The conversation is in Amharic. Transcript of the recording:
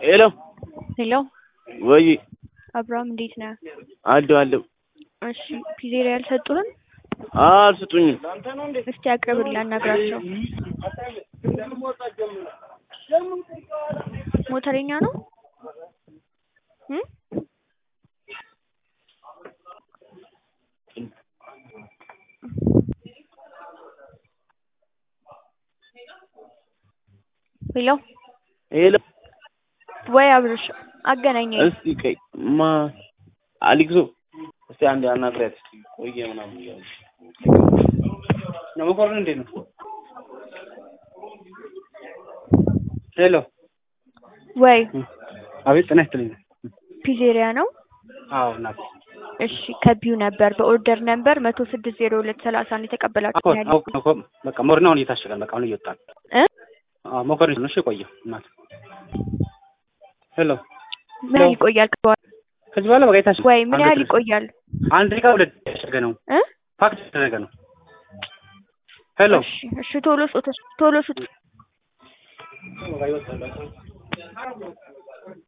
ሄሎ ሄሎ ወይ አብርሃም እንዴት ነህ? አለሁ አለሁ። እሺ ፒዜሪያ አልሰጡህም? አልሰጡኝም። እስቲ አቅርብልኝ አናግራቸው። ሞተረኛ ነው እ ሄሎ ሄሎ ወይ አብርሽ አገናኘኝ። እስቲ ቀይ ማ አሊክሶ እስቲ አንዴ አናግሪያት እስቲ ቆየ ምናምን እያሉ ነው መኮንን እንዴት ነው? ሄሎ ወይ አቤት ጤና ይስጥልኝ። ፒዜሪያ ነው? አዎ እናቴ እሺ ከቢው ነበር በኦርደር ነበር መቶ ስድስት ዜሮ ሁለት ሰላሳ ነው የተቀበላችሁ አኮ ያለ አኮ አኮ በቃ ሞርና አሁን እየታሸገን በቃ አሁን እየወጣን እ አዎ መኮንን ነው እሺ የቆየው እናት ሄሎ ምን ያህል ይቆያል? ከበኋላ ከዚህ በኋላ በቃ የታሸገ ወይ ምን አንድ ያህል ድረስ- ይቆያል? አንድ ደቂቃ ሁለት ደቂቃ የታሸገ ነው እ ፓክት የተደረገ ነው ሄሎ እሺ እሺ ቶሎ ስጡት ቶሎ ስጡት። በቃ ይወጣል በቃ